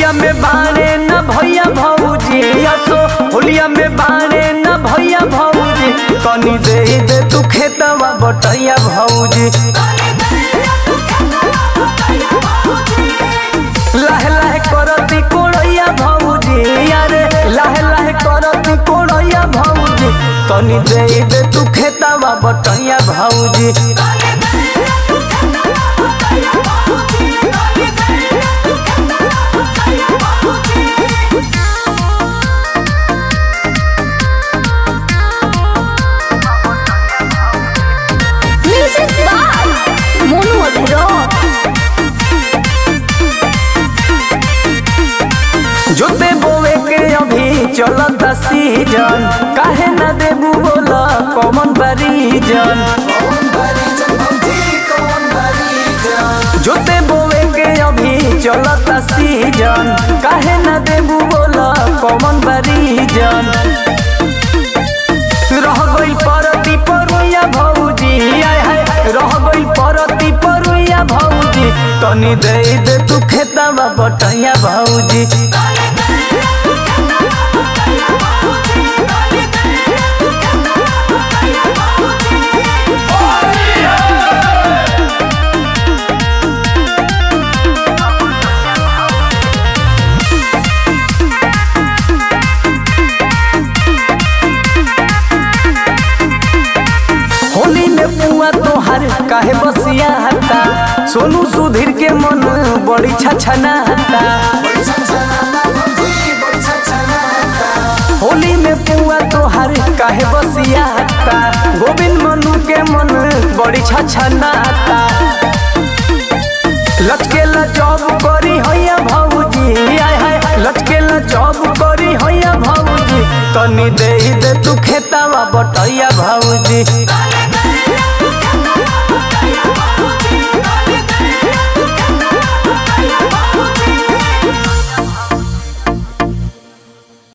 होलिया में बाणे न भैया भौजी असो होलिया में बाणे न भैया भौजी कनी दे दे तू खेतवा बटैया भौजी लाहे लाहे करती कोड़ैया भौजी अरे लाहे लाहे करती कोड़ैया भौजी कनी दे दे तू खेतवा बटैया भौजी Music by Monu Abhiraj. जोते बोवे के अभी चलता सीजन काहे न देबू बोला कॉमन बरीजन जोते बोवे के अभी चलता सीजन काहे न देबू बोला कॉमन बरीजन रह गई परती परुया भौजी आय हाय रह गई परती परुया भौजी तनी दे दे तू खेतवा बटैया भौजी होली में पुआ तोहार काहे बसिया हता सोनू सुधीर के मन बड़ी छछना हता होली में पुआ तोहार काहे बसिया हता गोविंद मनु के मन बड़ी छछना हता लचकेला जॉब करी हैया भौजी आय हाय लचकेला जॉब करी हैया भौजी तनी दे दे तू खेतावा बटैया भौजी